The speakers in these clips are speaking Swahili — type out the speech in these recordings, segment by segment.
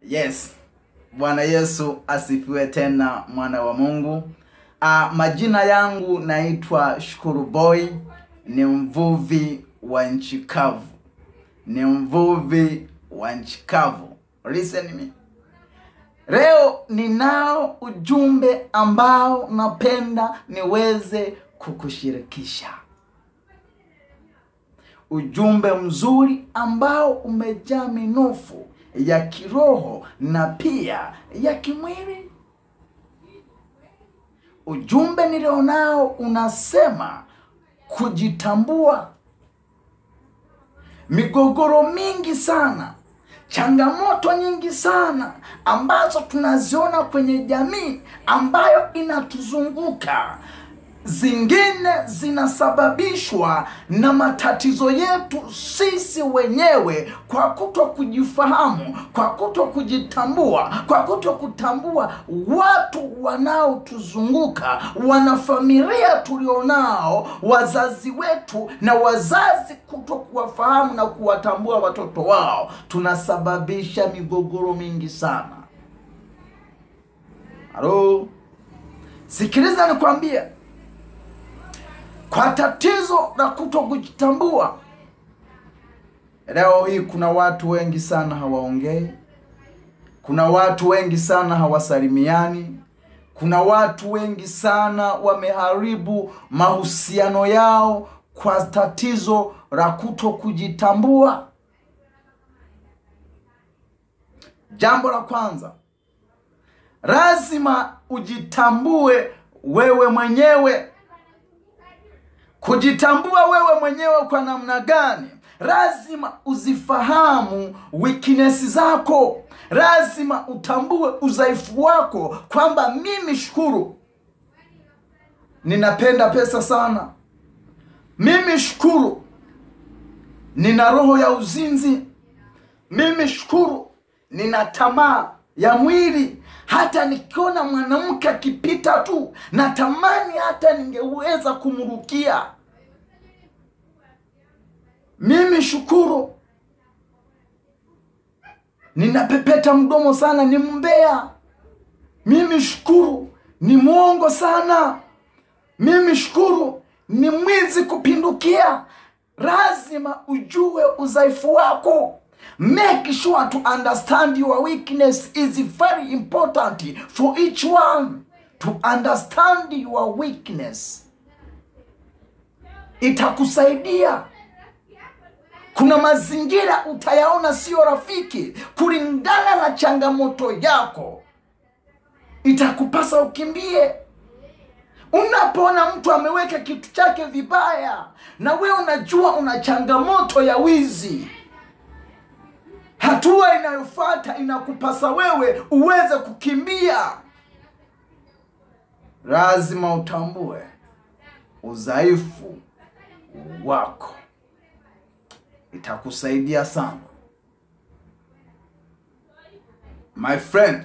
Yes, Bwana Yesu asifiwe tena, mwana wa Mungu. Uh, majina yangu naitwa Shukuru Boy, ni mvuvi wa nchi kavu, ni mvuvi wa nchi kavu. Listen me. Leo ninao ujumbe ambao napenda niweze kukushirikisha, ujumbe mzuri ambao umejaa minufu ya kiroho na pia ya kimwili. Ujumbe nilionao unasema kujitambua. Migogoro mingi sana, changamoto nyingi sana ambazo tunaziona kwenye jamii ambayo inatuzunguka zingine zinasababishwa na matatizo yetu sisi wenyewe kwa kuto kujifahamu, kwa kuto kujitambua, kwa kuto kutambua watu wanaotuzunguka, wanafamilia tulionao, wazazi wetu na wazazi kuto kuwafahamu na kuwatambua watoto wao, tunasababisha migogoro mingi sana. Halo, sikiliza nikwambie kwa tatizo la kuto kujitambua. Leo hii kuna watu wengi sana hawaongei, kuna watu wengi sana hawasalimiani, kuna watu wengi sana wameharibu mahusiano yao kwa tatizo la kuto kujitambua. Jambo la kwanza, lazima ujitambue wewe mwenyewe. Kujitambua wewe mwenyewe kwa namna gani? Lazima uzifahamu weakness zako, lazima utambue udhaifu wako, kwamba mimi Shukuru ninapenda pesa sana, mimi Shukuru nina roho ya uzinzi, mimi Shukuru nina tamaa ya mwili hata nikiona mwanamke akipita tu natamani hata ningeweza kumrukia. Mimi Shukuru ninapepeta mdomo sana, ni mbea. Mimi Shukuru ni mwongo sana. Mimi Shukuru ni mwizi kupindukia. Lazima ujue udhaifu wako. Make sure to understand your weakness is very important for each one. To understand your weakness itakusaidia. Kuna mazingira utayaona sio rafiki kulingana na changamoto yako, itakupasa ukimbie. Unapoona mtu ameweka kitu chake vibaya na wewe unajua una changamoto ya wizi hatua inayofuata inakupasa wewe uweze kukimbia. Lazima utambue udhaifu wako, itakusaidia sana my friend.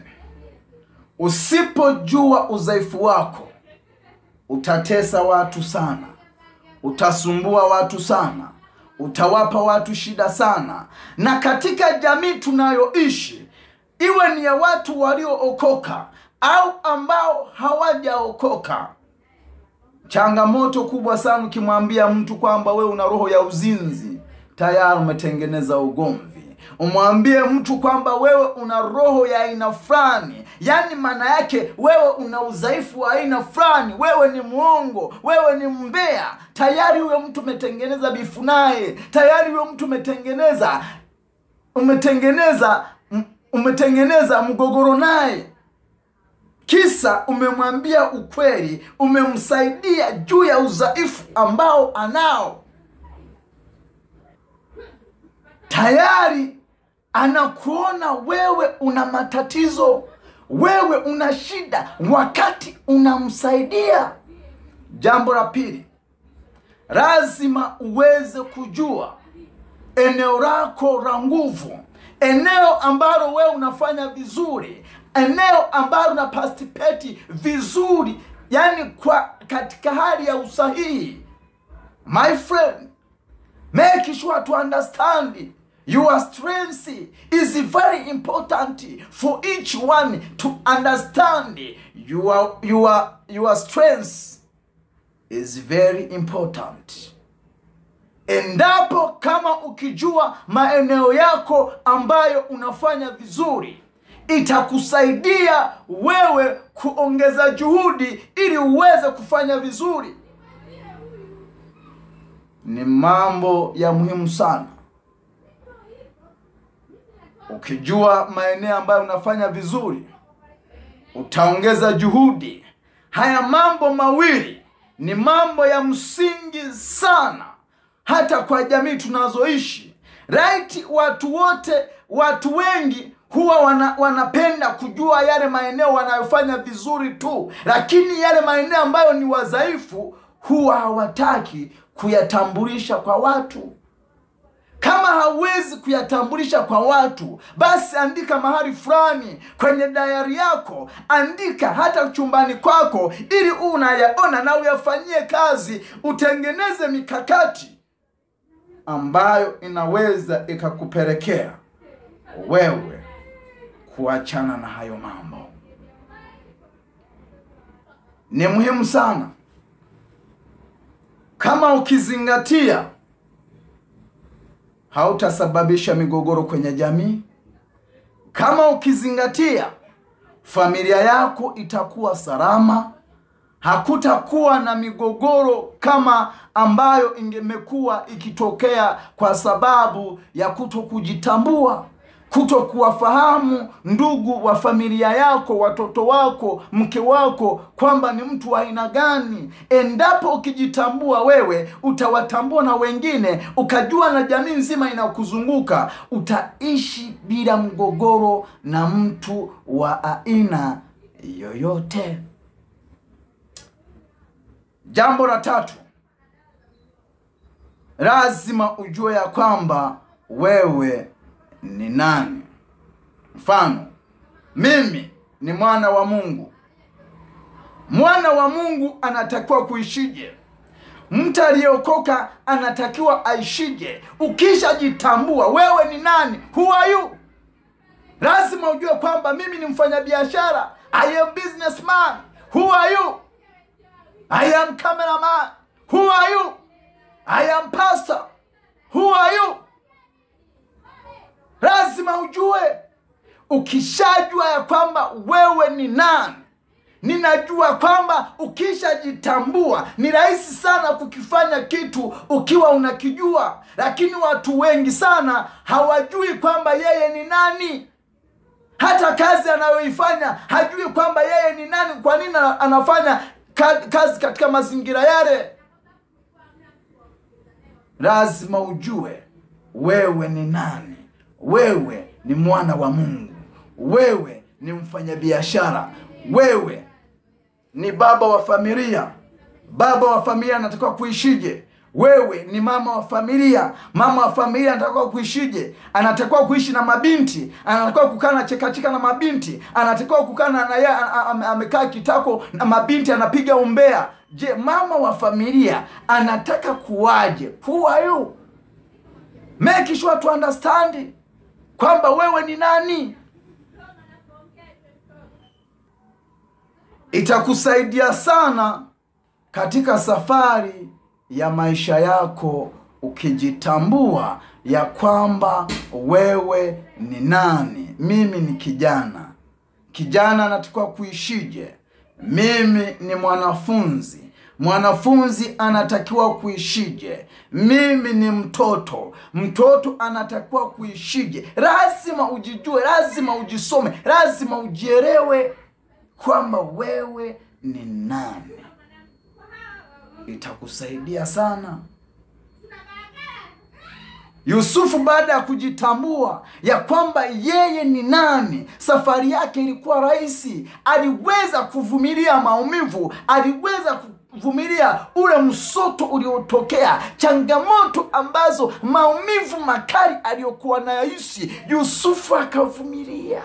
Usipojua udhaifu wako, utatesa watu sana, utasumbua watu sana utawapa watu shida sana. Na katika jamii tunayoishi, iwe ni ya watu waliookoka au ambao hawajaokoka, changamoto kubwa sana. Ukimwambia mtu kwamba wewe una roho ya uzinzi, tayari umetengeneza ugomvi. Umwambie mtu kwamba wewe una roho ya aina fulani, yaani maana yake wewe una udhaifu wa aina fulani, wewe ni mwongo, wewe ni mbea, tayari huyo mtu umetengeneza bifu naye, tayari huyo mtu umetengeneza umetengeneza umetengeneza mgogoro naye, kisa umemwambia ukweli, umemsaidia juu ya udhaifu ambao anao tayari anakuona wewe una matatizo, wewe una shida, wakati unamsaidia. Jambo la pili, lazima uweze kujua eneo lako la nguvu, eneo ambalo wewe unafanya vizuri, eneo ambalo una participate vizuri, yani kwa katika hali ya usahihi. My friend, make sure to understand your strength is very important for each one to understand your, your, your strength is very important endapo kama ukijua maeneo yako ambayo unafanya vizuri itakusaidia wewe kuongeza juhudi ili uweze kufanya vizuri ni mambo ya muhimu sana ukijua maeneo ambayo unafanya vizuri utaongeza juhudi haya mambo mawili ni mambo ya msingi sana hata kwa jamii tunazoishi right watu wote watu wengi huwa wana, wanapenda kujua yale maeneo wanayofanya vizuri tu lakini yale maeneo ambayo ni wadhaifu huwa hawataki kuyatambulisha kwa watu kama hauwezi kuyatambulisha kwa watu basi andika mahali fulani kwenye dayari yako andika hata chumbani kwako ili unayaona na uyafanyie kazi utengeneze mikakati ambayo inaweza ikakupelekea wewe kuachana na hayo mambo ni muhimu sana kama ukizingatia hautasababisha migogoro kwenye jamii kama ukizingatia familia yako itakuwa salama hakutakuwa na migogoro kama ambayo ingemekuwa ikitokea kwa sababu ya kuto kujitambua kuto kuwafahamu ndugu wa familia yako watoto wako mke wako kwamba ni mtu wa aina gani endapo ukijitambua wewe utawatambua na wengine ukajua na jamii nzima inakuzunguka utaishi bila mgogoro na mtu wa aina yoyote jambo la tatu lazima ujue ya kwamba wewe ni nani mfano mimi ni mwana wa mungu mwana wa mungu anatakiwa kuishije mtu aliyeokoka anatakiwa aishije ukishajitambua wewe ni nani who are you lazima ujue kwamba mimi ni mfanyabiashara i am businessman who are you i am cameraman who are you i am pastor who are you lazima ujue ukishajua ya kwamba wewe ni nani ninajua kwamba ukishajitambua ni rahisi sana kukifanya kitu ukiwa unakijua lakini watu wengi sana hawajui kwamba yeye ni nani hata kazi anayoifanya hajui kwamba yeye ni nani kwa nini anafanya kazi katika mazingira yale lazima ujue wewe ni nani wewe ni mwana wa mungu wewe ni mfanyabiashara wewe ni baba wa familia baba wa familia anatakiwa kuishije wewe ni mama wa familia mama wa familia anatakiwa kuishije anatakiwa kuishi na mabinti anatakiwa kukaa na chekacheka na mabinti anatakiwa kukaa na naye amekaa kitako na mabinti anapiga umbea je mama wa familia anataka kuwaje who are you make sure to understand kwamba wewe ni nani itakusaidia sana katika safari ya maisha yako ukijitambua ya kwamba wewe ni nani mimi ni kijana kijana anatakiwa kuishije mimi ni mwanafunzi mwanafunzi anatakiwa kuishije mimi ni mtoto mtoto anatakiwa kuishije lazima ujijue lazima ujisome lazima ujielewe kwamba wewe ni nani itakusaidia sana yusufu baada ya kujitambua ya kwamba yeye ni nani safari yake ilikuwa rahisi aliweza kuvumilia maumivu aliweza kuvumilia ule msoto uliotokea changamoto ambazo maumivu makali aliyokuwa nayahisi yusufu akavumilia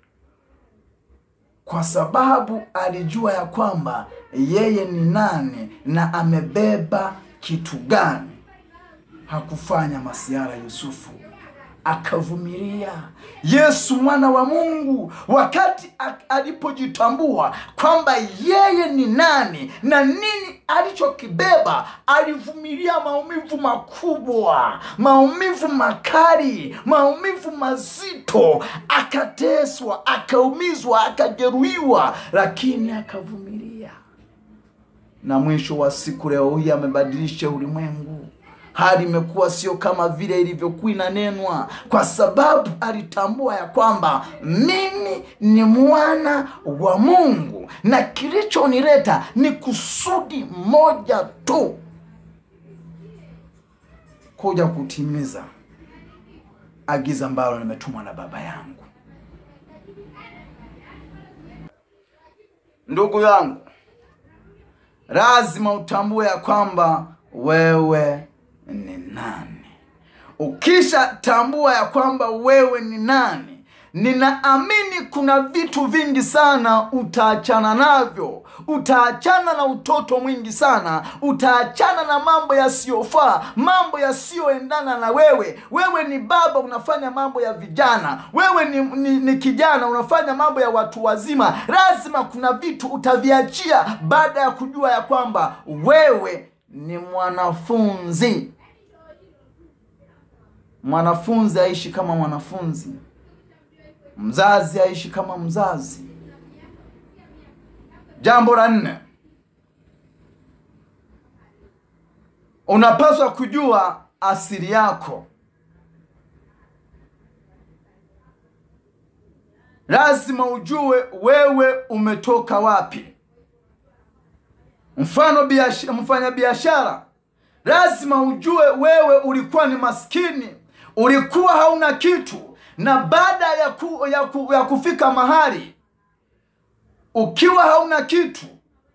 kwa sababu alijua ya kwamba yeye ni nani na amebeba kitu gani hakufanya masiara yusufu akavumilia. Yesu mwana wa Mungu, wakati a- alipojitambua kwamba yeye ni nani na nini alichokibeba, alivumilia maumivu makubwa, maumivu makali, maumivu mazito, akateswa, akaumizwa, akajeruhiwa, lakini akavumilia na mwisho wa siku leo hii amebadilisha ulimwengu. Hali imekuwa sio kama vile ilivyokuwa inanenwa, kwa sababu alitambua ya kwamba mimi ni mwana wa Mungu na kilichonileta ni kusudi moja tu, kuja kutimiza agizo ambalo nimetumwa na Baba yangu. Ndugu yangu, lazima utambue ya kwamba wewe ni nani. Ukisha tambua ya kwamba wewe ni nani, ninaamini kuna vitu vingi sana utaachana navyo. Utaachana na utoto mwingi sana, utaachana na mambo yasiyofaa, mambo yasiyoendana na wewe. Wewe ni baba, unafanya mambo ya vijana. Wewe ni, ni, ni kijana, unafanya mambo ya watu wazima. Lazima kuna vitu utaviachia baada ya kujua ya kwamba wewe ni mwanafunzi. Mwanafunzi aishi kama mwanafunzi, mzazi aishi kama mzazi. Jambo la nne, unapaswa kujua asili yako. Lazima ujue wewe umetoka wapi. Mfano biash- mfanya biashara, lazima ujue wewe ulikuwa ni maskini, ulikuwa hauna kitu, na baada ya, ku, ya, ku, ya kufika mahali ukiwa hauna kitu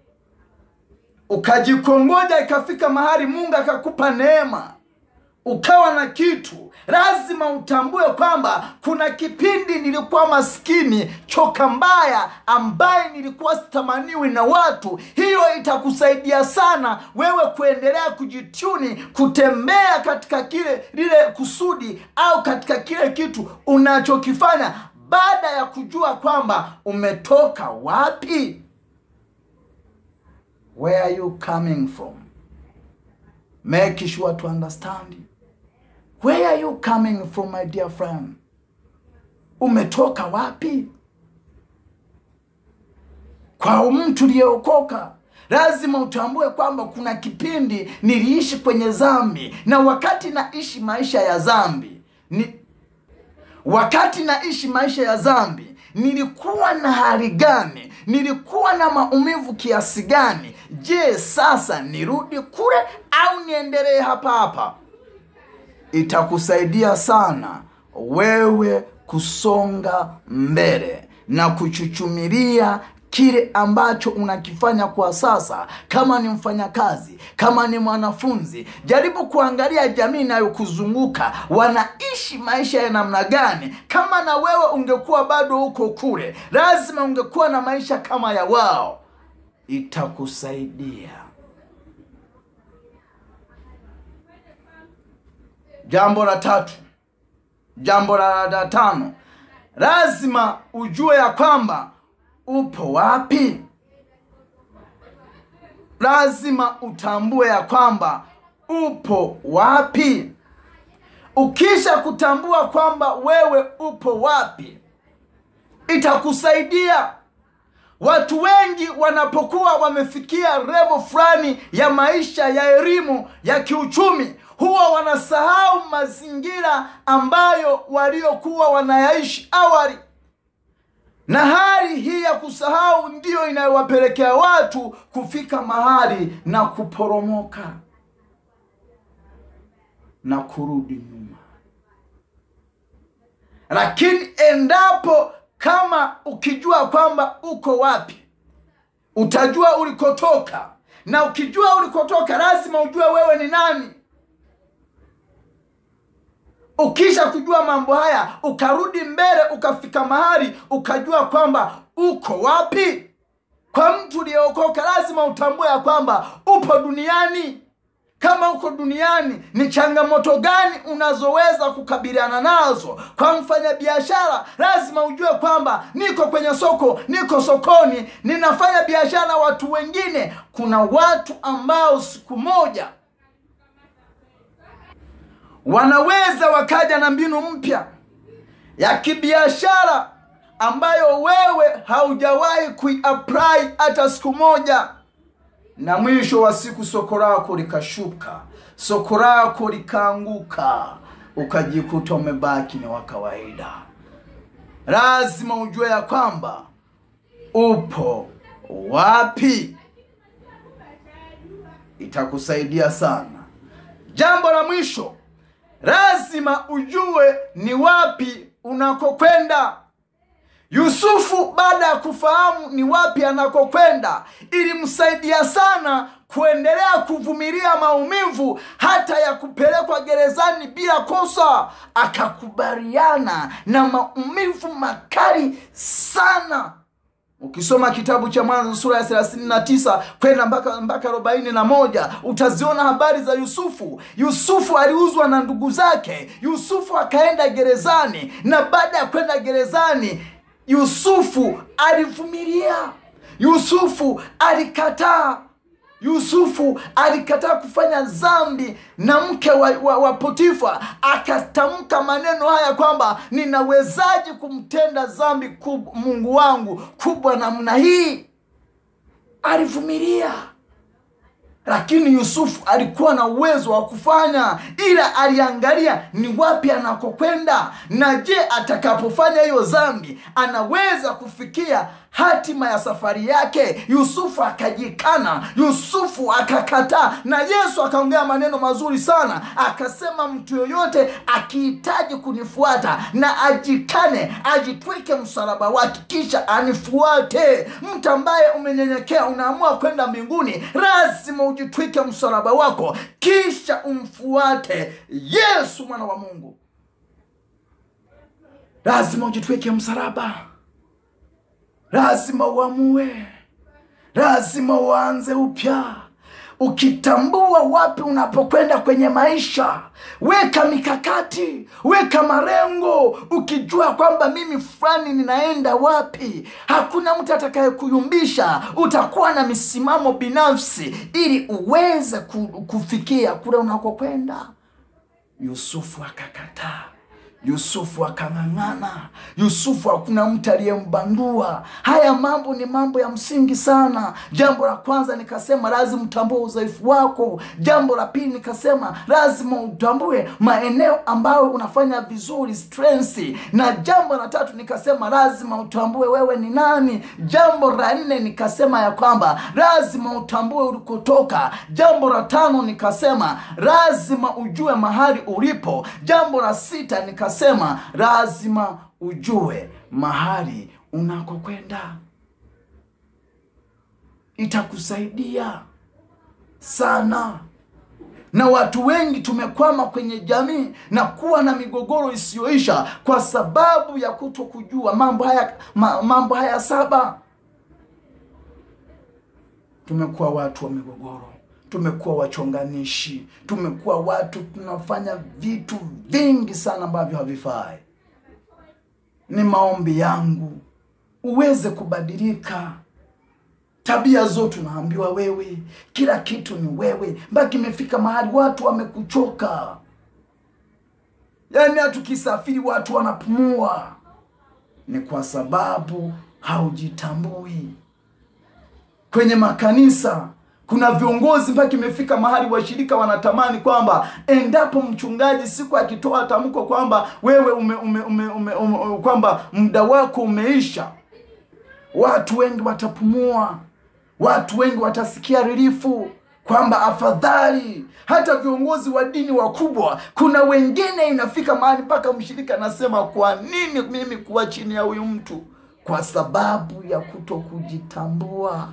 ukajikongoja, ikafika mahali Mungu akakupa neema ukawa na kitu, lazima utambue kwamba kuna kipindi nilikuwa maskini, choka mbaya, ambaye nilikuwa sitamaniwi na watu. Hiyo itakusaidia sana wewe kuendelea kujituni, kutembea katika kile lile kusudi au katika kile kitu unachokifanya, baada ya kujua kwamba umetoka wapi. Where are you coming from? Make sure to understand. Where are you coming from my dear friend? Umetoka wapi? Kwa mtu uliyeokoka lazima utambue kwamba kuna kipindi niliishi kwenye dhambi, na wakati naishi maisha ya dhambi ni wakati naishi maisha ya dhambi nilikuwa na hali gani? Nilikuwa na maumivu kiasi gani? Je, sasa nirudi kule au niendelee hapa hapa? Itakusaidia sana wewe kusonga mbele na kuchuchumilia kile ambacho unakifanya kwa sasa. Kama ni mfanyakazi, kama ni mwanafunzi, jaribu kuangalia jamii inayokuzunguka wanaishi maisha ya namna gani. Kama na wewe ungekuwa bado huko kule, lazima ungekuwa na maisha kama ya wao. Itakusaidia. Jambo la tatu, jambo la, la tano, lazima ujue ya kwamba upo wapi. Lazima utambue ya kwamba upo wapi. Ukisha kutambua kwamba wewe upo wapi, itakusaidia. Watu wengi wanapokuwa wamefikia level fulani ya maisha ya elimu ya kiuchumi, huwa wanasahau mazingira ambayo waliokuwa wanayaishi awali na hali hii ya kusahau ndiyo inayowapelekea watu kufika mahali na kuporomoka na kurudi nyuma. Lakini endapo kama ukijua kwamba uko wapi, utajua ulikotoka, na ukijua ulikotoka, lazima ujue wewe ni nani. Ukisha kujua mambo haya, ukarudi mbele, ukafika mahali ukajua kwamba uko wapi. Kwa mtu uliyeokoka, lazima utambue ya kwamba upo duniani. kama uko duniani ni changamoto gani unazoweza kukabiliana nazo kwa mfanyabiashara lazima ujue kwamba niko kwenye soko niko sokoni ninafanya biashara na watu wengine kuna watu ambao siku moja wanaweza wakaja na mbinu mpya ya kibiashara ambayo wewe haujawahi kuiapply hata siku moja na mwisho wa siku soko lako likashuka soko lako likaanguka ukajikuta umebaki ni wa kawaida lazima ujue ya kwamba upo wapi itakusaidia sana jambo la mwisho lazima ujue ni wapi unakokwenda yusufu baada ya kufahamu ni wapi anakokwenda ilimsaidia sana kuendelea kuvumilia maumivu hata ya kupelekwa gerezani bila kosa akakubaliana na maumivu makali sana ukisoma kitabu cha mwanzo sura ya 39 kwenda mpaka mpaka 41 utaziona habari za yusufu yusufu aliuzwa na ndugu zake yusufu akaenda gerezani na baada ya kwenda gerezani yusufu alivumilia yusufu alikataa yusufu alikataa kufanya dhambi na mke wa, wa, wa potifa akatamka maneno haya kwamba ninawezaje kumtenda dhambi kub, mungu wangu kubwa namna hii alivumilia lakini yusufu alikuwa na uwezo wa kufanya ila aliangalia ni wapi anakokwenda na je atakapofanya hiyo dhambi anaweza kufikia hatima ya safari yake yusufu akajikana yusufu akakataa na yesu akaongea maneno mazuri sana akasema mtu yoyote akihitaji kunifuata na ajikane ajitwike msalaba wake kisha anifuate mtu ambaye umenyenyekea unaamua kwenda mbinguni lazima ujitwike msalaba wako kisha umfuate yesu mwana wa mungu lazima ujitwike msalaba lazima uamue lazima uanze upya ukitambua wapi unapokwenda kwenye maisha weka mikakati weka marengo ukijua kwamba mimi fulani ninaenda wapi hakuna mtu atakayekuyumbisha utakuwa na misimamo binafsi ili uweze ku- kufikia kule unakokwenda yusufu akakataa yusufu akang'ang'ana yusufu hakuna mtu aliyembandua haya mambo ni mambo ya msingi sana jambo la kwanza nikasema lazima utambue udhaifu wako jambo la pili nikasema lazima utambue maeneo ambayo unafanya vizuri strengths na jambo la tatu nikasema lazima utambue wewe ni nani jambo la nne nikasema ya kwamba lazima utambue ulikotoka jambo la tano nikasema lazima ujue mahali ulipo jambo la sita nikasema lazima ujue mahali unakokwenda itakusaidia sana na watu wengi tumekwama kwenye jamii na kuwa na migogoro isiyoisha kwa sababu ya kuto kujua mambo haya ma, mambo haya saba tumekuwa watu wa migogoro tumekuwa wachonganishi tumekuwa watu tunafanya vitu vingi sana ambavyo havifai ni maombi yangu uweze kubadilika tabia zote unaambiwa wewe kila kitu ni wewe mpaka imefika mahali watu wamekuchoka yaani hata ukisafiri watu wanapumua ni kwa sababu haujitambui kwenye makanisa kuna viongozi mpaka imefika mahali washirika wanatamani kwamba endapo mchungaji siku akitoa tamko kwamba wewe ume, ume, ume, ume, ume, kwamba muda wako umeisha watu wengi watapumua watu wengi watasikia rilifu kwamba afadhali hata viongozi wa dini wakubwa kuna wengine inafika mahali mpaka mshirika anasema kwa nini mimi kuwa chini ya huyu mtu kwa sababu ya kuto kujitambua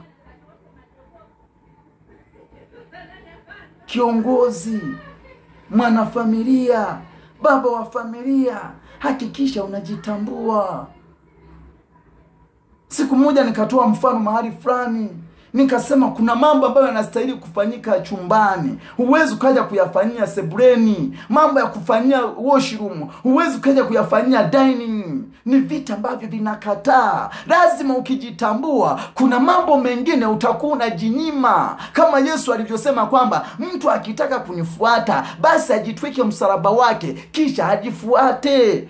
kiongozi mwanafamilia baba wa familia hakikisha unajitambua siku moja nikatoa mfano mahali fulani nikasema kuna mambo ambayo yanastahili kufanyika chumbani, huwezi ukaja kuyafanyia sebuleni. Mambo ya kufanyia washroom huwezi ukaja kuyafanyia dining. Ni vitu ambavyo vinakataa. Lazima ukijitambua, kuna mambo mengine utakuwa unajinyima, kama Yesu alivyosema kwamba mtu akitaka kunifuata basi ajitwike msalaba wake kisha ajifuate.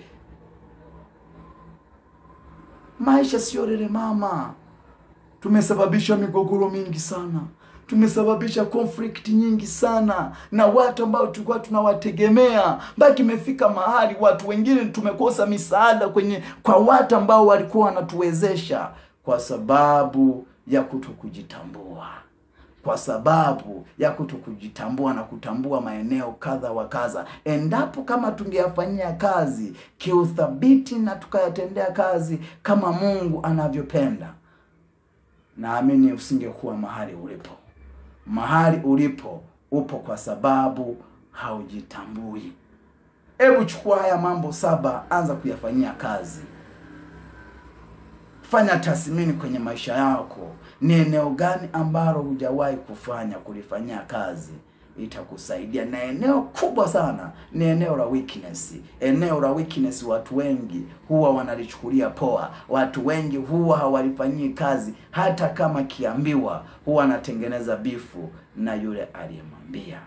Maisha sio lele mama. Tumesababisha migogoro mingi sana, tumesababisha conflict nyingi sana na watu ambao tulikuwa tunawategemea, mpaka imefika mahali watu wengine tumekosa misaada kwenye kwa watu ambao walikuwa wanatuwezesha kwa sababu ya kutokujitambua, kwa sababu ya kutokujitambua na kutambua maeneo kadha wa kadha. Endapo kama tungeyafanyia kazi kiuthabiti na tukayatendea kazi kama Mungu anavyopenda naamini usingekuwa mahali ulipo. Mahali ulipo upo kwa sababu haujitambui. Hebu chukua haya mambo saba, anza kuyafanyia kazi. Fanya tathmini kwenye maisha yako, ni eneo gani ambalo hujawahi kufanya kulifanyia kazi itakusaidia na eneo kubwa sana ni eneo la weakness. Eneo la weakness, watu wengi huwa wanalichukulia poa. Watu wengi huwa hawalifanyii kazi, hata kama kiambiwa, huwa anatengeneza bifu na yule aliyemwambia.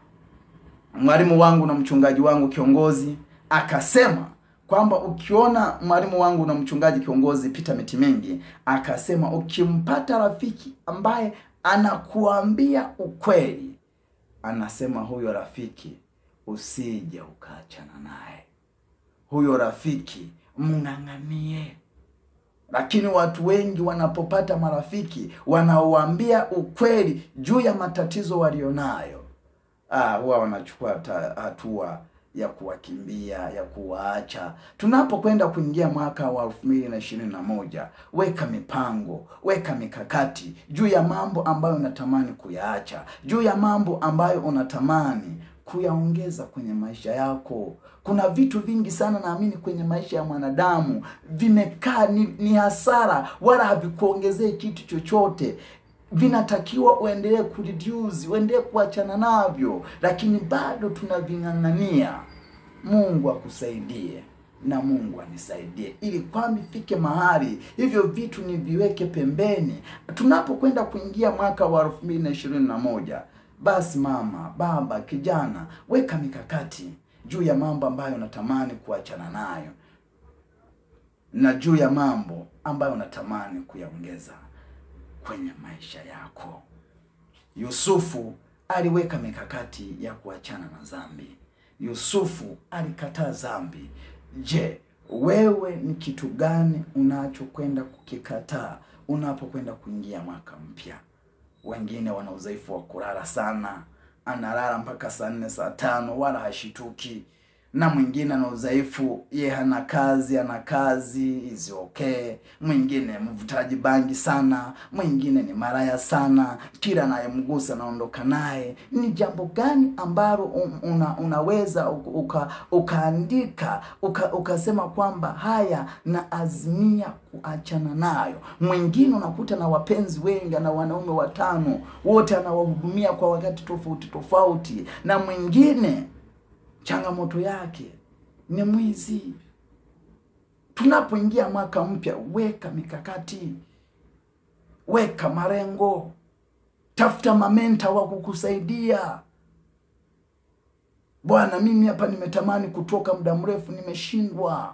Mwalimu wangu na mchungaji wangu kiongozi akasema kwamba ukiona mwalimu wangu na mchungaji kiongozi Peter Mitimengi akasema, ukimpata rafiki ambaye anakuambia ukweli anasema huyo rafiki usije ukaachana naye, huyo rafiki mng'ang'anie. Lakini watu wengi wanapopata marafiki wanaowaambia ukweli juu ya matatizo walionayo, ah, huwa wanachukua hatua ya kuwakimbia ya kuwaacha. Tunapokwenda kuingia mwaka wa elfu mbili na ishirini na moja, weka mipango, weka mikakati juu ya mambo ambayo unatamani kuyaacha, juu ya mambo ambayo unatamani kuyaongeza kwenye maisha yako. Kuna vitu vingi sana naamini kwenye maisha ya mwanadamu vimekaa ni, ni hasara, wala havikuongezee kitu chochote vinatakiwa uendelee kureduce, uendelee kuachana navyo, lakini bado tunaving'ang'ania. Mungu akusaidie na Mungu anisaidie, ili kwamba ifike mahali hivyo vitu niviweke pembeni, tunapokwenda kuingia mwaka wa elfu mbili na ishirini na moja. Basi mama, baba, kijana, weka mikakati juu ya mambo ambayo unatamani kuachana nayo na juu ya mambo ambayo unatamani kuyaongeza kwenye maisha yako. Yusufu aliweka mikakati ya kuachana na dhambi. Yusufu alikataa dhambi. Je, wewe ni kitu gani unachokwenda kukikataa unapokwenda kuingia mwaka mpya? Wengine wana udhaifu wa kulala sana, analala mpaka saa nne saa tano wala hashituki na mwingine ana udhaifu, ye hana kazi, ana kazi is okay. Mwingine mvutaji bangi sana, mwingine ni maraya sana, kila anayemgusa anaondoka naye. Ni jambo gani ambalo una, unaweza uka, ukaandika uka, ukasema kwamba haya na azimia kuachana nayo? Mwingine unakuta na wapenzi wengi, ana wanaume watano, wote anawahudumia kwa wakati tofauti tofauti, na mwingine changamoto yake ni mwizi. Tunapoingia mwaka mpya, weka mikakati, weka malengo, tafuta mamenta wa kukusaidia. Bwana, mimi hapa nimetamani kutoka muda mrefu, nimeshindwa.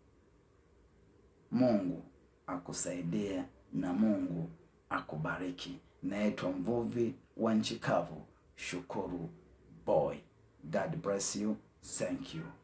Mungu akusaidie na Mungu akubariki. Naitwa mvuvi wa nchi kavu, Shukuru Boy. God bless you. Thank you.